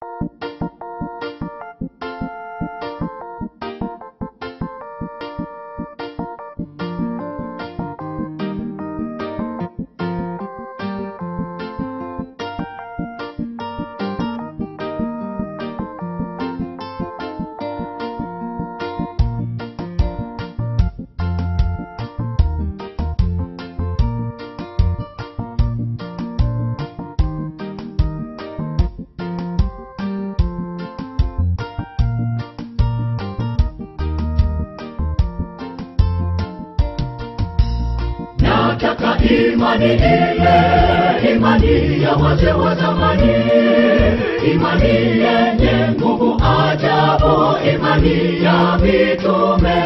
nataka imani ile imani ya wazee wa zamani imani yenye nguvu ajabu imani ya mitume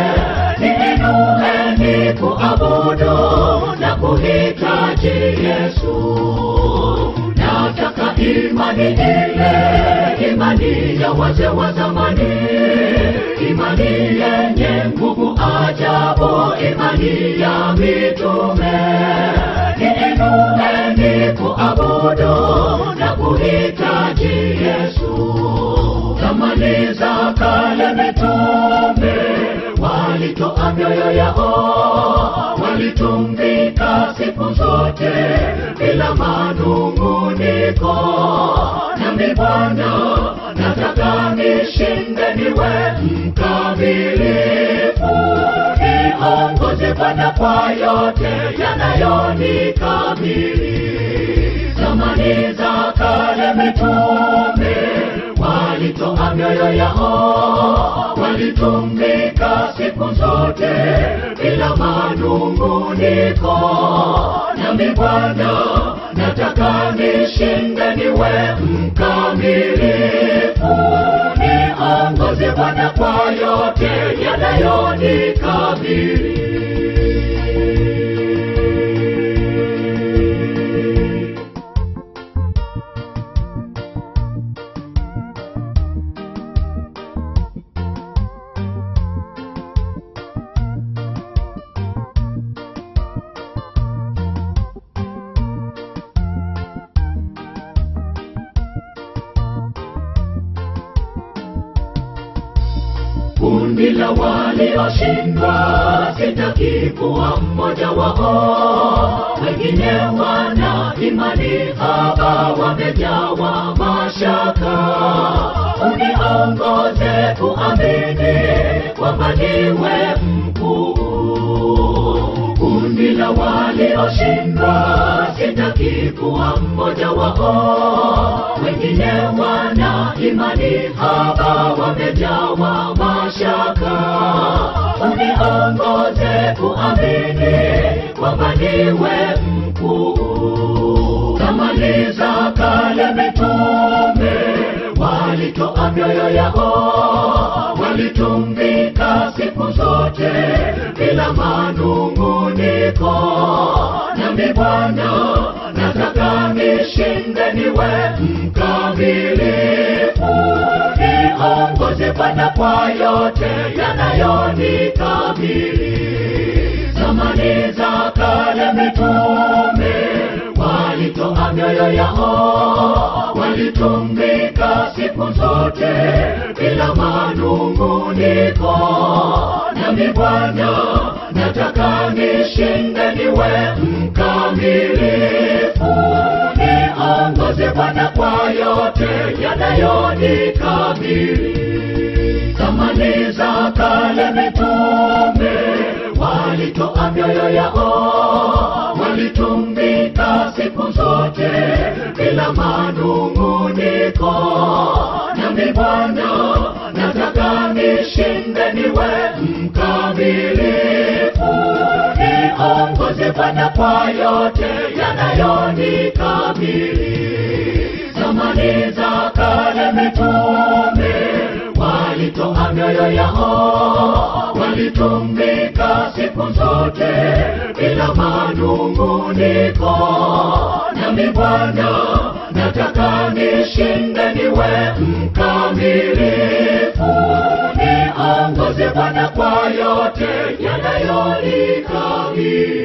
niinueni kuabudu na kuhitaji yesu nataka imani ile imani ya wazee wa zamani imani yenye nguvu ajabu imani ya mitume niinueni kuabudu na kuhitaji yesu zamani za kale mitume walitoa mioyo yao walitungika siku zote bila manunguniko nami bwana nataka nishinde niwe mkamilifu niongoze bwana kwa yote yanayonikabili zamani za kale mitume walitoa mioyo yao walitungika siku zote bila manunguniko nami bwana nataka nishinde niwe mkamilifu niongoze bwana kwa yote yanayonikabili kundi la walioshindwa sitaki kuwa mmoja wao wengine wana imani haba wamejawa mashaka uniongoze kuamini kwamba niwe mkuu kundi la walioshindwa sitaki kuwa mmoja wao wengine wana imani haba wamejawa mashaka uniongoze kuamini kwamba niwe mkuu zamani za kale mitume walitoa mioyo yao walitungika siku zote bila manunguniko nami bwana nataka nishinde niwe mkamilifu niongoze bwana kwa yote yanayonikabili zamani za kale mitume walitoa mioyo yao walitungika siku zote bila manunguniko nami bwana nataka nishinde niwe mkamilifu niongoze bwana kwa yote yanayonikabili zamani za kale mitume walitoa mioyo yao walitungika siku zote bila manunguniko nami bwana nataka nishinde niwe mkamilifu niongoze bwana kwa yote yanayonikabili zamani za kale mitume walitoa mioyo yao walitungika siku zote bila manunguniko nami bwana nataka nishinde niwe mkamilifu niongoze bwana kwa yote yanayonikabili